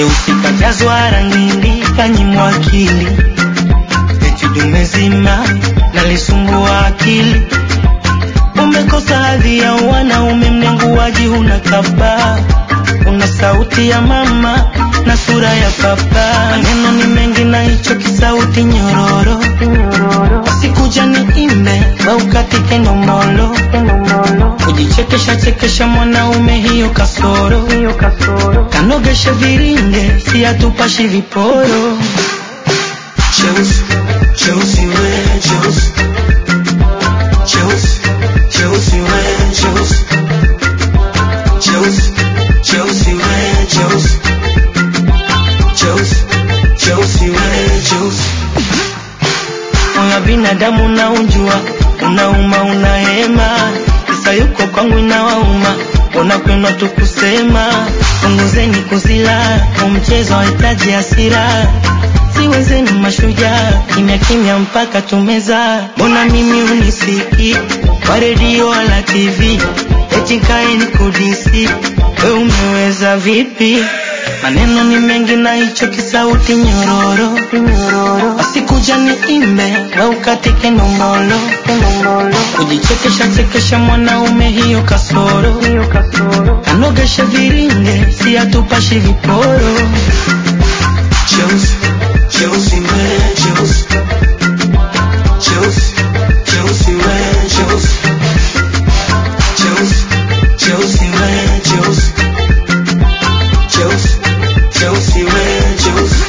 cheusi kajazwa rangi kanyimwa akili eti dume zima nalisumbua akili umekosa hadhi ya wanaume mnenguaji huna kaba una sauti ya mama na sura ya papa maneno ni mengi na hicho kisauti nyororo sikuja ni imbe waukatike nomolo kujichekesha chekesha mwanaume hiyo kasoro kanogeshe viringe siatupashi viporo Cheusi, cheusi we, cheusi. Cheusi, cheusi we, cheusi. Cheusi, cheusi we, cheusi. Cheusi, cheusi we, cheusi. Moyo binadamu unaujua, unauma unahema, kisa yuko kwangu inawauma, unakwenda tu kusema, punguzeni kuzila, umchezo hahitaji hasira, siwezeni mashujaa, kimya kimya mpaka tumeza, mbona mimi unisiki kwa redio wala TV, eti kae nikudisi, we umeweza vipi? Maneno ni mengi na hicho kisauti nyororo, wasikuja ni imbe na ukatike nombolo, kujichekesha chekesha mwanaume hiyo kasoro, kanogesha viringe si atupashi viporo. Cheusi, cheusi we, cheusi. Cheusi, cheusi we, cheusi. Cheusi, cheusi we, cheusi. Cheusi, cheusi we, cheusi.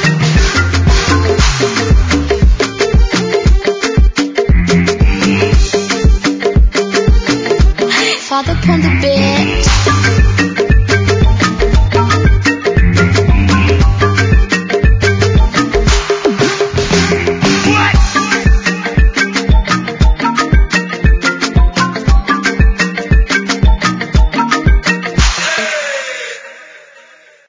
Father upon the